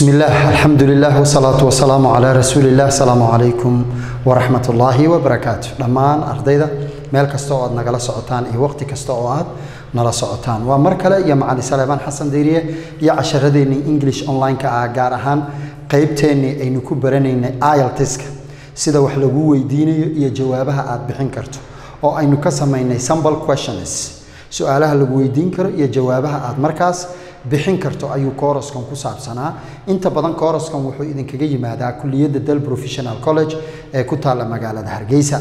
بسم الله الحمد لله والصلاة والسلام على رسول الله السلام عليكم ورحمة الله وبركاته دمان أرديدا meel kasta oo aad nagala socotaan iyo waqti kasta oo aad nala socotaan waa mar kale iyo macali saleebaan xasan deyriye iyo casharadeenii english online-ka ah gaar ahaan qeybteennii aynu ku baranaynay iltiska sida wax lagu weydiinayo iyo jawaabaha aad bixin karto oo aynu ka samaynay sample questions su-aalaha lagu weydiin karo iyo jawaabaha aad markaas bixin karto ayuu kooraskan ku saabsanaa inta badan kooraskan wuxuu idinkaga yimaadaa kuliyadda del professional college ee ku taalla magaalada hargeysa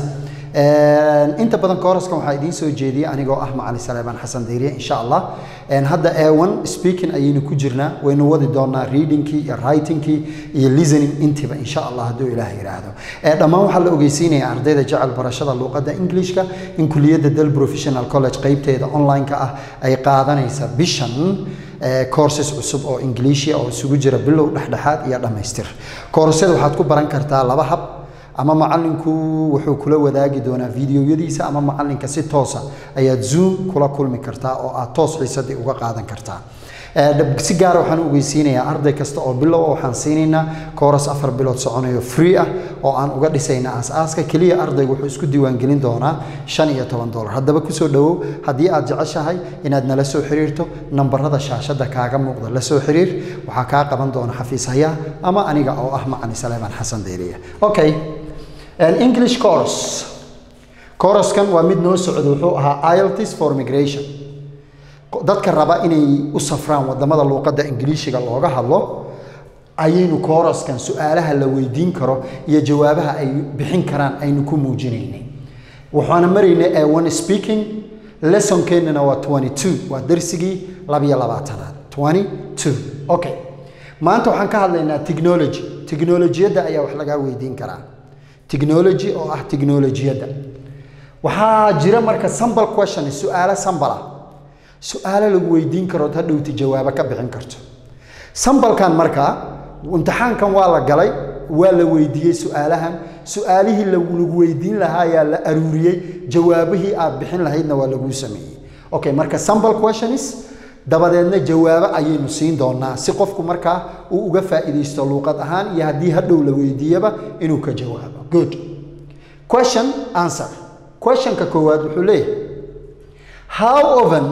inta badan kooraskan waxaa idiin soo jeediyey anigoo ah macali saleebaan xasan deyriye insha allah hadda ewan speaking ayaynu ku jirnaa waynu wadi doonaa readingkii iyo writingkii iyo listening intiba insha allah hadduu ilaah yidhaahdo dhammaan waxaa la ogeysiinaya ardayda jecel barashada luuqadda englishka in kuliyadda del professional college qeybteeda online-ka ah ay qaadanaysa bishan courses cusub oo ingiliishia oo isugu jira bilow dhexdhexaad iyo dhammaystir koorasyada waxaad ku baran kartaa laba hab ama macalinku wuxuu kula wadaagi doonaa videoyadiisa ama macalinka si toosa ayaad zoom kula kulmi kartaa oo aad toos xiisadii uga qaadan kartaa si gaara waxaan u ogeysiinayaa arday kasta oo bilow waxaan siinaynaa kooras afar bilood soconayo free ah oo aan uga dhisayna aas-aaska keliya ardaygu wuxuu isku diiwaangelin doonaa shan iyo toban dolar haddaba kusoo dhowow haddii aad jeceshahay inaad nala soo xiriirto nambarada shaashadda kaaga muuqda la soo xiriir waxaa kaa qaban doona xafiis hayaa ama aniga oo ah macali saleebaan xasan deyriya okay english course couraskan waa mid noo socda wuxuu ahaa iltis for migration dadka raba inay u safraan wadamada luuqadda ingiliishiga looga hadlo ayaynu kooraskan su-aalaha la weydiin karo iyo jawaabaha ay bixin karaan aynu ku muujinaynay waxaana maraynay ewan speaking lessonkeenana waa twenty two waa darsigii labiyo labaatanaad twenty two okay maanta waxaan ka hadlaynaa technology technolojiyadda ayaa wax lagaa weydiin karaa technology oo ah technolojiyadda waxaa jira marka sample question su-aalo sambal ah su-aalo lagu weydiin karood hadhowti jawaabo ka bixin karto sambalkan markaa imtixaankan waa la galay waa la weydiiyey su-aalahan su-aalihii lagu weydiin lahaa ayaa la aruuriyey jawaabihii aad bixin lahaydna waa laguu sameeyey okay marka sample questions dabadeedna jawaabo ayaynu siin doonaa si qofku markaa uu uga faa'iidaysto luuqad ahaan iyo haddii hadhow la weydiiyaba inuu ka jawaabo good question answer questionka koowaad wuxuu leeyahay how often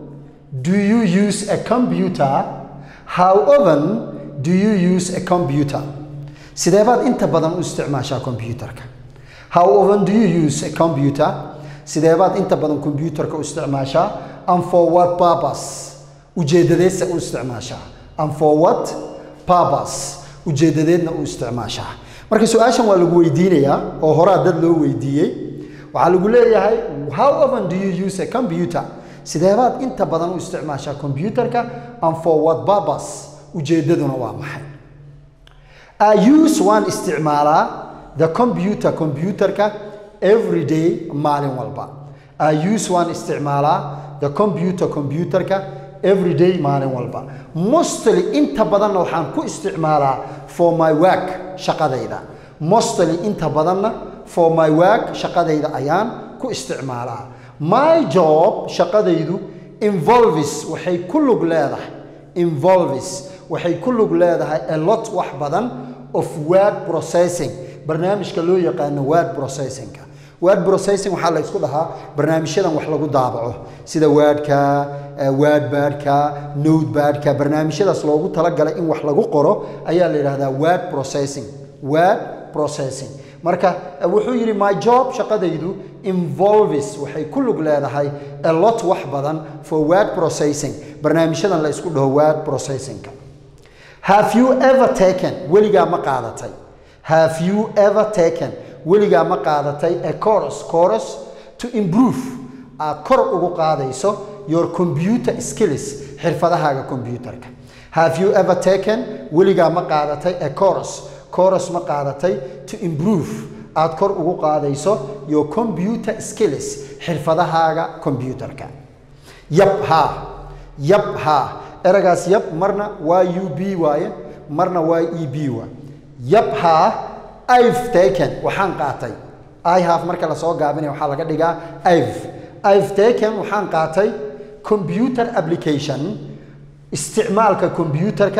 do you use a computer how often do you use a computer sidee baad inta badan u isticmaashaa computerka how often do you use a computer sidee baad inta badan computerka u isticmaashaa and for what purpose ujeedadeedsa u isticmaashaa and for what purpose ujeedadeedna u isticmaashaa marka su-aashan waa lagu weydiinayaa oo horaa dad loo weydiiyey waxaa lagu leeyahay how often do you use a computer sideebaad inta badan u isticmaashaa computerka and for what purpose ujeedaduna waa maxay I use waan isticmaalaa the computer computerka every day maalin walba I use waan isticmaalaa the computer computerka every day maalin walba mostly inta badanna waxaan ku isticmaalaa for my work shaqadayda mostly inta badanna for my work shaqadayda ayaan ku isticmaalaa my job shaqadaydu involves waxay ku lug leedahay involves waxay ku lug leedahay a lot wax badan of word processing barnaamijka loo yaqaano word processingka word processing waxaa la isku dhahaa barnaamijyadan wax lagu daabaco sida wordka wordbadka notebadka barnaamijyadaas loogu talagalay in wax lagu qoro ayaa la yidhahdaa word processing word processing marka wuxuu yidhi my job shaqadaydu involves waxay ku lug leedahay a lot wax badan for word processing barnaamijyadan la isku dhaho word processingka have you ever taken weligaa ma qaadatay have you ever taken weligaa ma qaadatay a course course to improve aad kor ugu qaadayso your computer skills xirfadahaaga computerka have you ever taken weligaa ma qaadatay a course course ma qaadatay to improve aad kor ugu qaadayso your computer skills xirfadahaaga computerka yab haa yab haa eragaas yab marna waa u b waaye marna waa e b waa yab haa i've taken waxaan qaatay i have marka lasoo gaabinaya waxaa laga dhigaa i've i've taken waxaan qaatay computer application isticmaalka computerka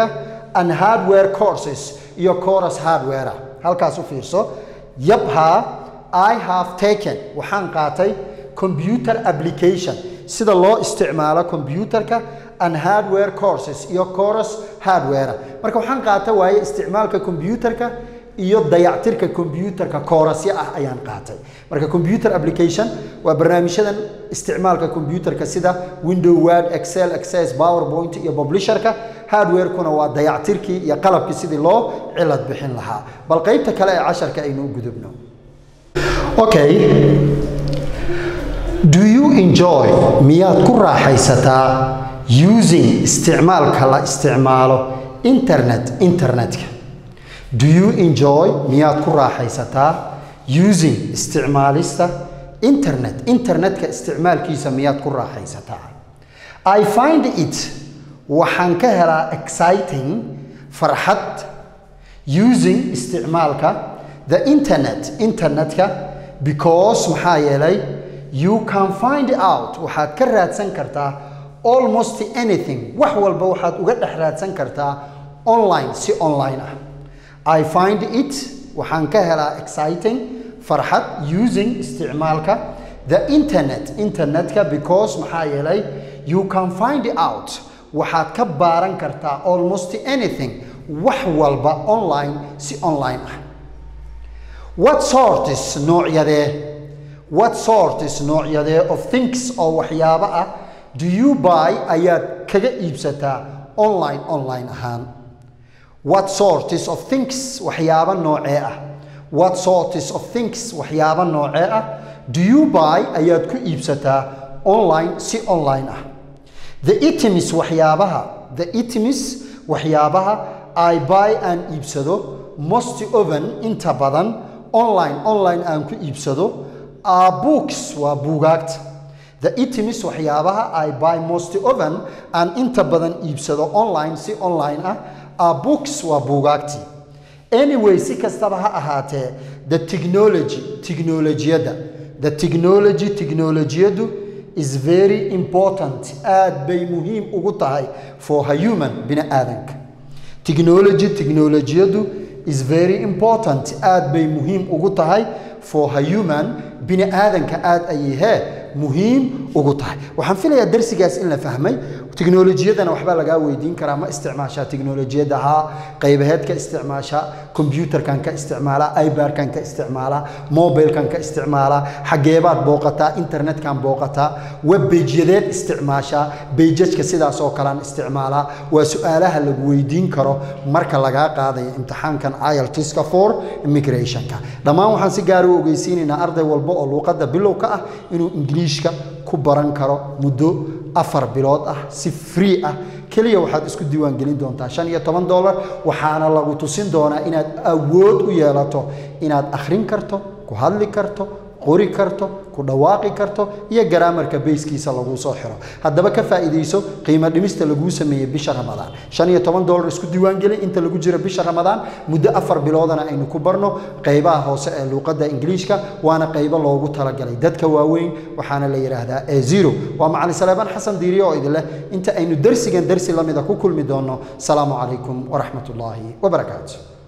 and hardware courses iyo chorus hardware halkaas u fiirso yabha i have taken waxaan qaatay computer application sida loo isticmaalo computerka and hardware courses iyo chorus hardware marka waxaan qaata waaye isticmaalka computerka iyo dayactirka computerka koorasyo ah ayaan qaatay marka computer application waa barnaamijyadan isticmaalka computerka sida window word excel access powerpoint iyo publisherka hardwarekuna waa dayactirkii iyo qalabkii sidii loo cilad bixin lahaa bal qaybta kale ee casharka aynu u gudubno okay do you enjoy miyaad ku raaxaysataa using isticmaalka la isticmaalo internet internetka do you enjoy miyaad ku raaxaysataa using isticmaalista internet internetka isticmaalkiisa miyaad ku raaxaysataa i find it waxaan ka helaa exciting farxad using isticmaalka the internet internetka because maxaa yeelay you can find out waxaad ka raadsan kartaa almost anything wax walba waxaad uga dhex raadsan kartaa online si online ah I find it waxaan ka helaa exciting farxad using isticmaalka the internet internetka because maxaa yeelay you can find out waxaad ka baaran kartaa almost anything wax walba online si online ah what sorts noocyadee what sorts noocyadee of things oo waxyaabo ah do you buy ayaad kaga iibsataa online online ahaan what sorts of things waxyaabo noocee ah what sorts of things waxyaabo noocee ah do you buy ayaad ku iibsataa online si online ah the items waxyaabaha the items waxyaabaha i buy aan iibsado most often inta badan online online aan ku iibsado are books waa buugaagta the items waxyaabaha i buy most often aan inta badan iibsado online si online ah are books waa buugaagtii anyway si kastaba ha ahaatee the technology tiknolojiyadda the technology tiknolojiyaddu is very important aad bay muhiim ugu tahay for a human bini aadanka technology tiknolojiyaddu is very important aad bay muhiim ugu tahay for a human bini aadanka aad ayay hee muhiim ugu tahay waxaan filayaa darsigaas in la fahmay tiknolojiyadana waxbaa lagaa weydiin karaa ma isticmaashaa tiknolojiyadda haa qaybaheed ka isticmaashaa kombyuutarkan ka isticmaalaa ibarkan ka isticmaalaa mobilkan ka isticmaalaa xageebaad booqataa internetkan booqataa web bejyadeed isticmaashaa bejajka sidaas oo kalean isticmaalaa waa su-aalaha lagu weydiin karo marka lagaa qaadayo imtixaankan iltiska for immigrationka dhammaan waxaan si gaara u ogeysiinaynaa arday walba oo luuqadda bilow ka ah inuu ingiliishka ku baran karo muddo afar bilood ah si free ah keliya waxaad isku diiwaangelin doontaa shan iyo toban dollar waxaana lagu tusin doonaa inaad awood u yeelato inaad akhrin karto ku hadli karto qori karto ku dhawaaqi karto iyo garaamarka bayskiisa laguu soo xiro haddaba ka faa'iidayso qiimo dhimista laguu sameeyey bisha ramadaan shan iyo toban dollar isku diiwaangeli inta lagu jiro bisha ramadaan muddo afar biloodana aynu ku barno qaybaha hoose ee luuqadda ingiliishka waana qaybo loogu talagalay dadka waaweyn waxaana la yidhaahdaa e zero waa macalin saleebaan xasan diiriye oo idin leh inta aynu darsigan darsi lamida ku kulmi doonno salaamu calaykum waraxmat ullaahi wabarakaatu